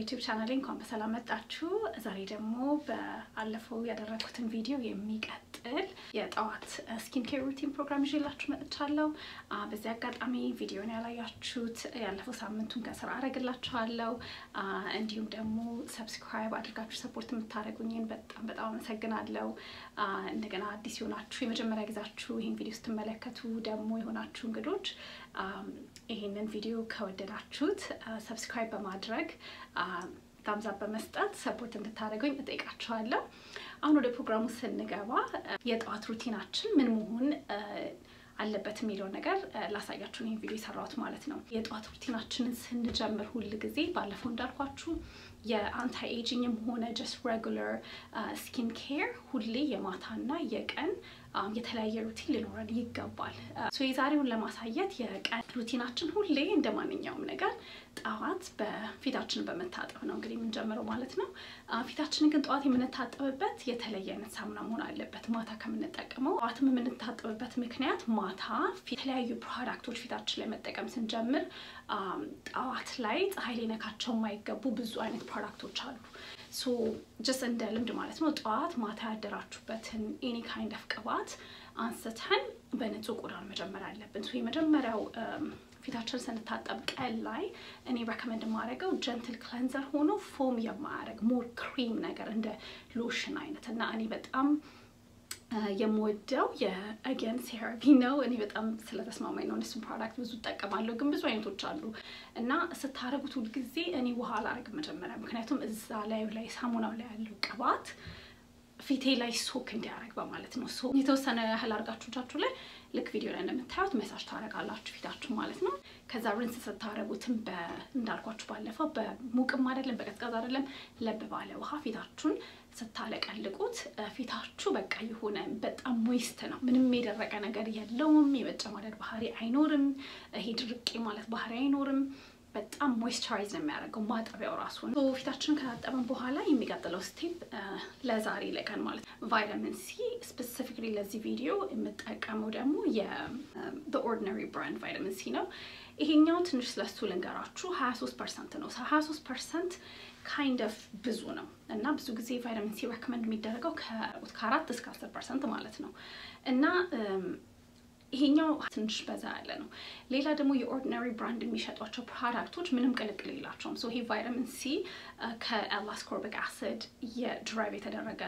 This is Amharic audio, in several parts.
ዩቲዩብ ቻናሌ እንኳን በሰላም መጣችሁ። ዛሬ ደግሞ በአለፈው ያደረኩትን ቪዲዮ የሚቀጥል የጠዋት ስኪን ኬር ሩቲን ፕሮግራም ይዤላችሁ መጥቻለሁ። በዚህ አጋጣሚ ቪዲዮን ያላያችሁት ያለፈው ሳምንቱን ከስራ አደርግላችኋለሁ። እንዲሁም ደግሞ ሰብስክራይብ አድርጋችሁ ሰፖርት የምታደርጉኝን በጣም በጣም አመሰግናለሁ። እንደገና አዲስ የሆናችሁ የመጀመሪያ ጊዜያችሁ ይህን ቪዲዮ ስትመለከቱ ደግሞ የሆናችሁ እንግዶች ይህንን ቪዲዮ ከወደዳችሁት ሰብስክራይብ በማድረግ ታምዛ በመስጠት ሰፖርት እንድታደርጉኝ እጠይቃችኋለሁ። አሁን ወደ ፕሮግራሙ ስንገባ የጠዋት ሩቲናችን ምን መሆን አለበት የሚለውን ነገር ላሳያችሁ ይህን ቪዲዮ የሰራሁት ማለት ነው። የጠዋት ሩቲናችንን ስንጀምር ሁል ጊዜ ባለፈው እንዳልኳችሁ የአንታይ ኤጂንግም ሆነ ጀስት ሬጉለር ስኪን ኬር ሁሌ የማታና የቀን የተለያየ ሩቲን ሊኖረን ይገባል። የዛሬውን ለማሳየት የቀን ሩቲናችን ሁሌ እንደ ማንኛውም ነገር ጠዋት በፊታችንን በመታጠብ ነው እንግዲህ የምንጀምረው ማለት ነው። ፊታችንን ግን ጠዋት የምንታጠብበት የተለየ አይነት ሳሙና መሆን አለበት ማታ ከምንጠቀመው። ጠዋትም የምንታጠብበት ምክንያት ማታ የተለያዩ ፕሮዳክቶች ፊታችን ላይ መጠቀም ስንጀምር ጠዋት ላይ ፀሐይ ሊነካቸው የማይገቡ ብዙ አይነት ፕሮዳክቶች አሉ። ሶ ጀስት እንደ ልምድ ማለት ነው። ጠዋት ማታ ያደራችሁበትን ኤኒ ካይንድ ኦፍ ቅባት አንስተን በንጹህ ቆዳን መጀመር አለብን። ሶ የመጀመሪያው ፊታችን ስንታጠብ ቀን ላይ እኔ ሬኮመንድ የማደርገው ጀንትል ክለንዘር ሆኖ ፎም የማያደርግ ሞር ክሪም ነገር እንደ ሎሽን አይነት እና እኔ በጣም የምወደው የአገን ሴራቪ ነው። እኔ በጣም ስለተስማማኝ ነው። እነሱን ፕሮዳክት ብዙ እጠቀማለሁ፣ ግን ብዙ አይነቶች አሉ እና ስታደርጉት ሁልጊዜ እኔ ውሃ አላደርግም መጀመሪያ፣ ምክንያቱም እዛ ላዩ ላይ ሳሙናው ላይ ያለው ቅባት ፊቴ ላይ ሶክ እንዲያደርግ በማለት ነው። ሶ የተወሰነ ያህል አድርጋችሁ እጃችሁ ላይ ልክ ቪዲዮ ላይ እንደምታዩት መሳጅ ታደርጋላችሁ ፊታችሁ ማለት ነው። ከዛ ሪንስ ስታደርጉትም እንዳልኳችሁ ባለፈው በሙቅም አይደለም በቀዝቃዛ አይደለም፣ ለብ ባለ ውሃ ፊታችሁን ስታለቀልቁት ፊታችሁ በቃ የሆነ በጣም ሞይስት ነው። ምንም የደረቀ ነገር የለውም። የመጨማደድ ባህሪ አይኖርም። ይሄ ድርቄ ማለት ባህሪ አይኖርም። በጣም ሞይስቸራይዝ ነው የሚያደርገው ማጠቢያው ራሱ ነው። ፊታችንን ከታጠበን በኋላ የሚቀጥለው ስቴፕ ለዛሬ ለቀን ማለት ነው ቫይታሚን ሲ ስፔሲፊክሊ ለዚህ ቪዲዮ የምጠቀመው ደግሞ የኦርዲናሪ ብራንድ ቫይታሚን ሲ ነው። ይሄኛው ትንሽ ስለሱ ልንገራችሁ 23 ፐርሰንት ነው። 23 ፐርሰንት ካይንድ ኦፍ ብዙ ነው እና ብዙ ጊዜ ቫይታሚን ሲ ሬኮመንድ የሚደረገው ከአራት እስከ 10 ፐርሰንት ማለት ነው እና ይሄኛው ትንሽ በዛ ያለ ነው። ሌላ ደግሞ የኦርዲናሪ ብራንድ የሚሸጧቸው ፕሮዳክቶች ምንም ቅልቅል የላቸውም። ሶ ይሄ ቫይታሚን ሲ ከኤላስኮርቢክ አሲድ የድራይቭ የተደረገ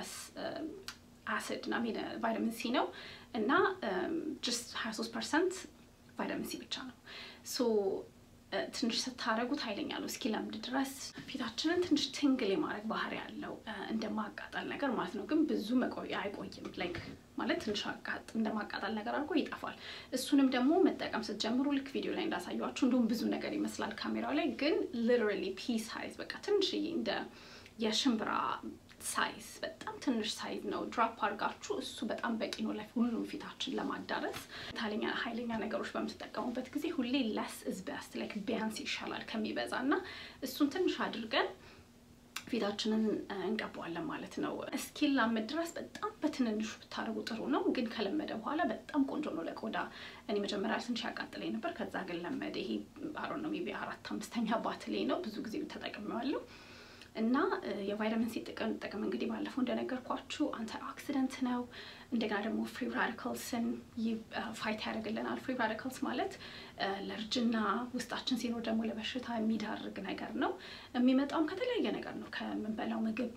አሲድ ና ቫይታሚን ሲ ነው እና ጀስት 23 ፐርሰንት ቫይታሚን ሲ ብቻ ነው። ሶ ትንሽ ስታደረጉት ኃይለኛ ነው እስኪለምድ ድረስ ፊታችንን ትንሽ ትንግል የማድረግ ባህሪ ያለው እንደ ማቃጠል ነገር ማለት ነው። ግን ብዙ መቆያ አይቆይም። ላይክ ማለት ትንሽ እንደ ማቃጠል ነገር አድርጎ ይጠፋል። እሱንም ደግሞ መጠቀም ስትጀምሩ ልክ ቪዲዮ ላይ እንዳሳያችሁ እንዲሁም ብዙ ነገር ይመስላል ካሜራው ላይ ግን ሊትራሊ ፒ ሳይዝ በቃ ትንሽዬ እንደ የሽምብራ ሳይዝ በጣም ትንሽ ሳይዝ ነው። ድራፕ አድርጋችሁ እሱ በጣም በቂ ነው ለሁሉም ፊታችን ለማዳረስ። ታለኛ ኃይለኛ ነገሮች በምትጠቀሙበት ጊዜ ሁሌ ለስ ኢዝ ቤስት ላይክ ቢያንስ ይሻላል ከሚበዛ እና እሱን ትንሽ አድርገን ፊታችንን እንቀባዋለን ማለት ነው። እስኪላመድ ድረስ በጣም በትንንሹ ብታደርጉ ጥሩ ነው፣ ግን ከለመደ በኋላ በጣም ቆንጆ ነው ለቆዳ። እኔ መጀመሪያ ትንሽ ያቃጥለኝ ነበር፣ ከዛ ግን ለመደ። ይሄ አሮ ነው ሜይ ቢ አራት አምስተኛ ባትሌ ነው፣ ብዙ ጊዜ ተጠቅሜዋለሁ። እና የቫይታሚን ሲ ጥቅም ጥቅም እንግዲህ ባለፈው እንደነገርኳችሁ አንታይ ኦክሲደንት ነው። እንደገና ደግሞ ፍሪ ራዲካልስን ፋይት ያደርግልናል። ፍሪ ራዲካልስ ማለት ለእርጅና ውስጣችን ሲኖር ደግሞ ለበሽታ የሚዳርግ ነገር ነው። የሚመጣውም ከተለያየ ነገር ነው። ከምንበላው ምግብ፣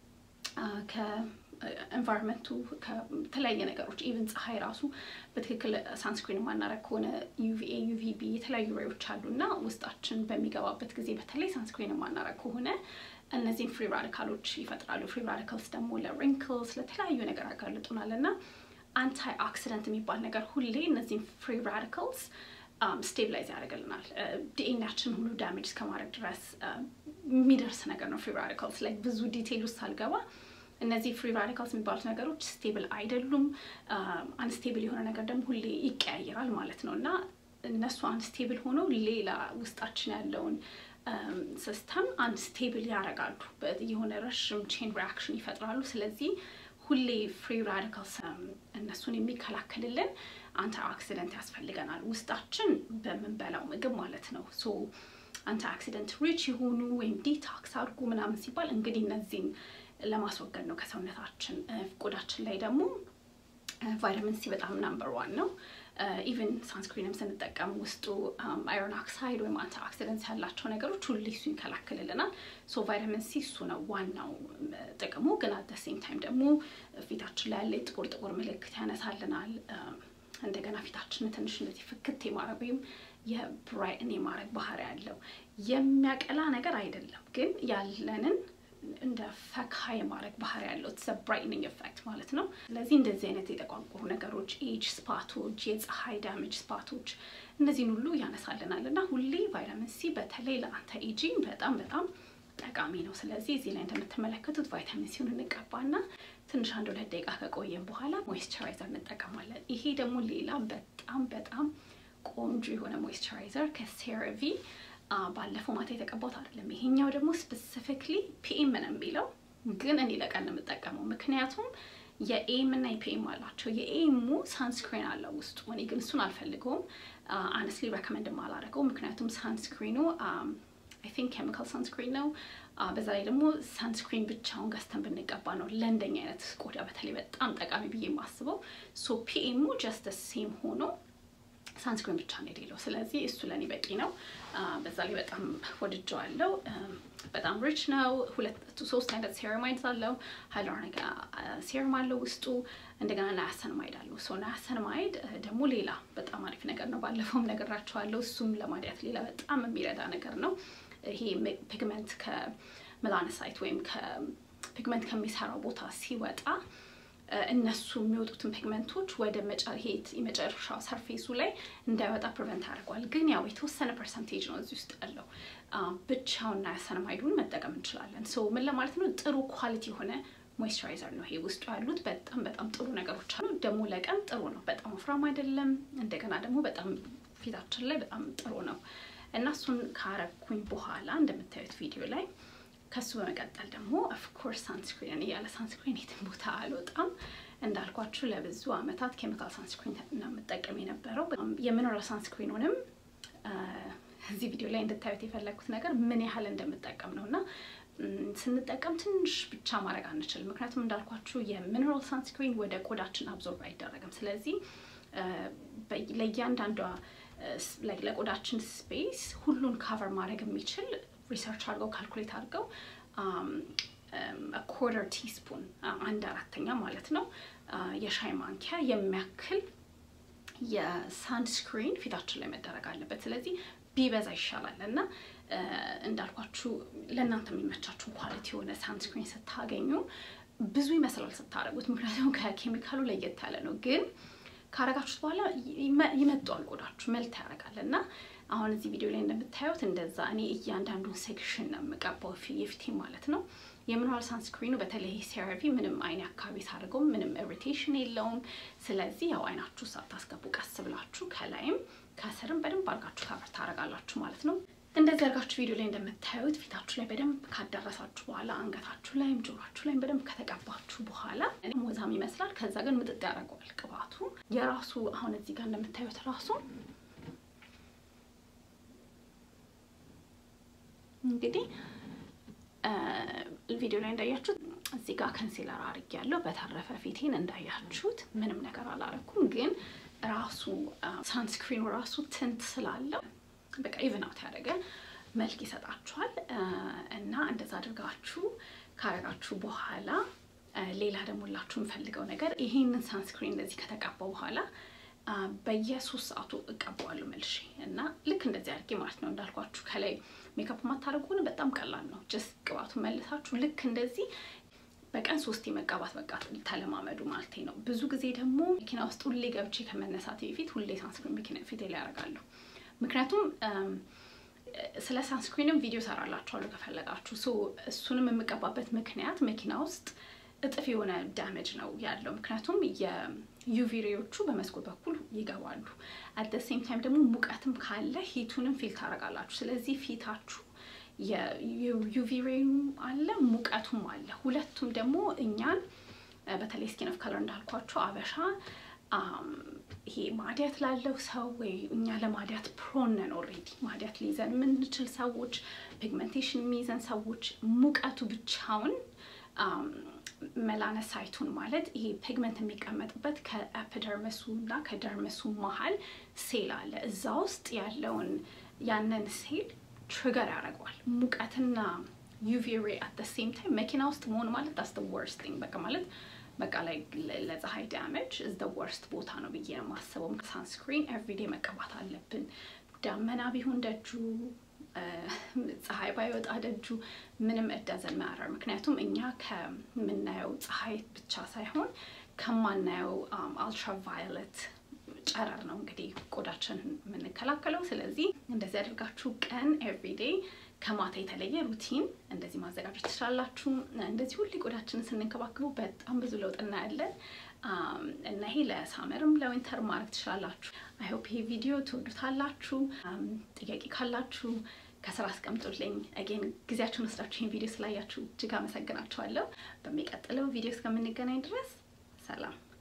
ከኤንቫይሮንመንቱ፣ ከተለያየ ነገሮች ኢቨን ፀሐይ ራሱ በትክክል ሳንስክሪን የማናረግ ከሆነ ዩቪኤ፣ ዩቪቢ የተለያዩ ሬዎች አሉ እና ውስጣችን በሚገባበት ጊዜ በተለይ ሳንስክሪን የማናረግ ከሆነ እነዚህም ፍሪ ራዲካሎች ይፈጥራሉ። ፍሪ ራዲካልስ ደግሞ ለሪንክልስ ለተለያዩ ነገር ያጋልጡናል እና አንታይ ኦክሲደንት የሚባል ነገር ሁሌ እነዚህም ፍሪ ራዲካልስ ስቴብላይዝ ያደርግልናል። ዲኤንኤያችን ሁሉ ዳሜጅ እስከማድረግ ድረስ የሚደርስ ነገር ነው። ፍሪ ራዲካልስ ላይ ብዙ ዲቴይል ውስጥ ሳልገባ እነዚህ ፍሪ ራዲካልስ የሚባሉት ነገሮች ስቴብል አይደሉም። አንስቴብል የሆነ ነገር ደግሞ ሁሌ ይቀያየራል ማለት ነው እና እነሱ አንስቴብል ሆነው ሌላ ውስጣችን ያለውን ሲስተም አንድ ስቴብል ያደርጋሉ። የሆነ ረዥም ቼን ሪያክሽን ይፈጥራሉ። ስለዚህ ሁሌ ፍሪ ራዲካልስ እነሱን የሚከላከልልን አንታይ ኦክሲደንት ያስፈልገናል ውስጣችን በምንበላው ምግብ ማለት ነው። ሶ አንቲ አክሲደንት ሪች የሆኑ ወይም ዲታክስ አድርጉ ምናምን ሲባል እንግዲህ እነዚህን ለማስወገድ ነው ከሰውነታችን። ቆዳችን ላይ ደግሞ ቫይታሚን ሲ በጣም ናምበር ዋን ነው። ኢቨን ሳንስክሪንም ስንጠቀም ውስጡ አይሮን ኦክሳይድ ወይም አንቲ ኦክሲደንት ያላቸው ነገሮች ሁሉ እሱ ይከላክልልናል። ሶ ቫይታሚን ሲ እሱ ነው ዋናው ጥቅሙ። ግን አት ሴም ታይም ደግሞ ፊታችን ላይ ያለ ጥቁር ጥቁር ምልክት ያነሳልናል። እንደገና ፊታችንን ትንሽ እንደዚህ ፍክት የማድረግ ወይም የብራይትን የማድረግ ባህሪ ያለው የሚያቀላ ነገር አይደለም፣ ግን ያለንን እንደ ፈካ የማድረግ ባህሪ ያለው ብራይትኒንግ ኤፌክት ማለት ነው። ስለዚህ እንደዚህ አይነት የጠቋቁሩ ነገሮች፣ ኤጅ ስፓቶች፣ የፀሐይ ዳሜጅ ስፓቶች እነዚህን ሁሉ ያነሳልናል እና ሁሌ ቫይታሚን ሲ በተለይ ለአንተ ኤጂንግ በጣም በጣም ጠቃሚ ነው። ስለዚህ እዚህ ላይ እንደምትመለከቱት ቫይታሚን ሲውን እንቀባና ትንሽ አንድ ሁለት ደቂቃ ከቆየን በኋላ ሞይስቸራይዘር እንጠቀማለን። ይሄ ደግሞ ሌላ በጣም በጣም ቆንጆ የሆነ ሞይስቸራይዘር ከሴራቪ ባለፈው ማታ የተቀባሁት አይደለም። ይሄኛው ደግሞ ስፔሲፊክሊ ፒኤም ነው የሚለው ግን እኔ ለቀን ነው የምጠቀመው ምክንያቱም የኤም እና የፒኤም አላቸው። የኤሙ ሳንስክሪን አለው ውስጡ። እኔ ግን እሱን አልፈልገውም። አነስሊ ረከመንድ አላደረገው ምክንያቱም ሳንስክሪኑ አይ ቲንክ ኬሚካል ሳንስክሪን ነው። በዛ ላይ ደግሞ ሳንስክሪን ብቻውን ገዝተን ብንቀባ ነው ለእንደኛ አይነት ቆዳ በተለይ በጣም ጠቃሚ ብዬ የማስበው። ሶ ፒኤሙ ጀስት ሴም ሆኖ ሳንስክሪን ብቻ ነው የሌለው። ስለዚህ እሱ ለእኔ በቂ ነው። በዛ ላይ በጣም ወድጀዋለው። በጣም ሪች ነው። ሁለት ሶስት አይነት ሴረማይድ አለው። ሃይሎሮኒክ ሴረም አለው ውስጡ። እንደገና ናያሰንማይድ አለው። ሶ ናያሰንማይድ ደግሞ ሌላ በጣም አሪፍ ነገር ነው። ባለፈውም ነግራቸዋለሁ። እሱም ለማዲያት ሌላ በጣም የሚረዳ ነገር ነው። ይሄ ፒግመንት ከመላነሳይት ወይም ከፒግመንት ከሚሰራው ቦታ ሲወጣ እነሱ የሚወጡትን ፒግመንቶች ወደ የመጨረሻው ሰርፌሱ ላይ እንዳይወጣ ፕሪቨንት ያደርገዋል። ግን ያው የተወሰነ ፐርሰንቴጅ ነው እዚህ ውስጥ ያለው። ብቻውን ናያሰነማይዱን መጠቀም እንችላለን። ሶ ምን ለማለት ነው? ጥሩ ኳሊቲ የሆነ ሞይስቸራይዘር ነው ይሄ። ውስጡ ያሉት በጣም በጣም ጥሩ ነገሮች አሉ። ደግሞ ለቀን ጥሩ ነው። በጣም ወፍራም አይደለም። እንደገና ደግሞ በጣም ፊታችን ላይ በጣም ጥሩ ነው እና እሱን ካረኩኝ በኋላ እንደምታዩት ቪዲዮ ላይ ከሱ በመቀጠል ደግሞ ኦፍኮርስ ሳንስክሪን ያለ ሳንስክሪን የትም ቦታ አልወጣም። እንዳልኳችሁ ለብዙ አመታት ኬሚካል ሳንስክሪን ነው የምጠቀም የነበረው። የሚነራል ሳንስክሪኑንም እዚህ ቪዲዮ ላይ እንድታዩት የፈለግኩት ነገር ምን ያህል እንደምጠቀም ነው እና ስንጠቀም ትንሽ ብቻ ማድረግ አንችልም። ምክንያቱም እንዳልኳችሁ የሚነራል ሳንስክሪን ወደ ቆዳችን አብዞርብ አይደረግም። ስለዚህ ለእያንዳንዷ ለቆዳችን ስፔስ ሁሉን ካቨር ማድረግ የሚችል ሪሰርች አድርገው ካልኩሌት አድርገው ኮርተር ቲስፑን አንድ አራተኛ ማለት ነው የሻይ ማንኪያ የሚያክል የሳንስክሪን ፊታችን ላይ መደረግ አለበት። ስለዚህ ቢበዛ ይሻላል እና እንዳልኳችሁ ለእናንተ የሚመቻችሁን ኳሊቲ የሆነ ሳንስክሪን ስታገኙ ብዙ ይመስላል ስታደርጉት፣ ምክንያቱም ከኬሚካሉ ለየት ያለ ነው ግን ካረጋችሁት በኋላ ይመጧል ቆዳችሁ መልት ያደርጋል እና አሁን እዚህ ቪዲዮ ላይ እንደምታዩት እንደዛ እኔ እያንዳንዱን ሴክሽን ነው የምቀባው የፊቴ ማለት ነው። የሚነራል ሳንስክሪኑ በተለይ ሴራቪ ምንም አይኔ አካባቢ ሳደርገው ምንም ኢሪቴሽን የለውም። ስለዚህ ያው አይናችሁ ሳታስገቡ ቀስ ብላችሁ ከላይም ከስርም በደንብ አድርጋችሁ ካቨር ታደርጋላችሁ ማለት ነው። እንደዚህ አድርጋችሁ ቪዲዮ ላይ እንደምታዩት ፊታችሁ ላይ በደንብ ካዳረሳችሁ በኋላ አንገታችሁ ላይም ጆሯችሁ ላይም በደንብ ከተቀባችሁ በኋላ ወዛም ይመስላል። ከዛ ግን ምጥጥ ያደርገዋል ቅባቱ የራሱ አሁን እዚህ ጋር እንደምታዩት ራሱ እንግዲህ ቪዲዮ ላይ እንዳያችሁት እዚህ ጋር ከንሲለር አድርጌያለሁ። በተረፈ ፊቴን እንዳያችሁት ምንም ነገር አላረኩም፣ ግን ራሱ ሳንስክሪኑ ራሱ ትንት ስላለው በቃ ኢቭን አውት ያደረገ መልክ ይሰጣችኋል። እና እንደዛ አድርጋችሁ ካረጋችሁ በኋላ ሌላ ደግሞ ላችሁ የምፈልገው ነገር ይሄንን ሳንስክሪን እንደዚህ ከተቀባው በኋላ በየሶስት ሰዓቱ እቀባዋለሁ መልሼ እና ልክ እንደዚህ አድርጌ ማለት ነው። እንዳልኳችሁ ከላይ ሜካፕ ማታደርጉ ሆነ በጣም ቀላል ነው። ጀስት ቅባቱን መልሳችሁ ልክ እንደዚህ በቀን ሶስት መቀባት በቃ ተለማመዱ ማለት ነው። ብዙ ጊዜ ደግሞ መኪና ውስጥ ሁሌ ገብቼ ከመነሳት በፊት ሁሌ ሳንስክሪን መኪና ፊቴ ላይ ያደርጋለሁ። ምክንያቱም ስለ ሳንስክሪንም ቪዲዮ ሰራላችኋለሁ ከፈለጋችሁ። እሱንም የምቀባበት ምክንያት መኪና ውስጥ እጥፍ የሆነ ዳሜጅ ነው ያለው። ምክንያቱም የዩቪ ሬዎቹ በመስኮት በኩል ይገባሉ። አት ሴም ታይም ደግሞ ሙቀትም ካለ ሂቱንም ፊል ታደርጋላችሁ። ስለዚህ ፊታችሁ የዩቪ ሬም አለ ሙቀቱም አለ። ሁለቱም ደግሞ እኛን በተለይ ስኪን ኦፍ ከለር እንዳልኳቸው አበሻ ይሄ ማዲያት ላለው ሰው ወይ እኛ ለማዲያት ፕሮን ነን ኦልሬዲ ማዲያት ሊይዘን የምንችል ሰዎች፣ ፒግመንቴሽን የሚይዘን ሰዎች ሙቀቱ ብቻውን መላነሳይቱን ማለት ይሄ ፒግመንት የሚቀመጥበት ከኤፒደርመሱ እና ከደርመሱ መሀል ሴል አለ። እዛ ውስጥ ያለውን ያንን ሴል ትሪገር ያደርገዋል። ሙቀትና ዩቪ ሬ አት ሴም ታይም መኪና ውስጥ መሆን ማለት ዳስ ወርስት ቲንግ በቃ ማለት በቃ ላይ ለፀሐይ ዳሜጅ ኢዝ ደ ወርስት ቦታ ነው ብዬ ነው የማስበው። ሳንስክሪን ኤቭሪዴ መቀባት አለብን። ዳመና ቢሆን ደጁ ፀሐይ ባይወጣ ደጁ ምንም እዳዘን ማያረር። ምክንያቱም እኛ ከምናየው ፀሐይ ብቻ ሳይሆን ከማናየው አልትራቫዮለት ጨረር ነው እንግዲህ ቆዳችን የምንከላከለው። ስለዚህ እንደዚህ አድርጋችሁ ቀን ኤቭሪዴ ከማታ የተለየ ሩቲን እንደዚህ ማዘጋጀት ትችላላችሁ። እንደዚህ ሁሌ ቆዳችንን ስንንከባከቡ በጣም ብዙ ለውጥ እናያለን እና ይሄ ለሳመርም ለዊንተር ማድረግ ትችላላችሁ። አይሆፕ ይሄ ቪዲዮ ትወዱታላችሁ። ጥያቄ ካላችሁ ከስራ አስቀምጡልኝ። አጌን ጊዜያችሁን ወስዳችሁ ይህን ቪዲዮ ስላያችሁ እጅግ አመሰግናችኋለሁ። በሚቀጥለው ቪዲዮ እስከምንገናኝ ድረስ ሰላም።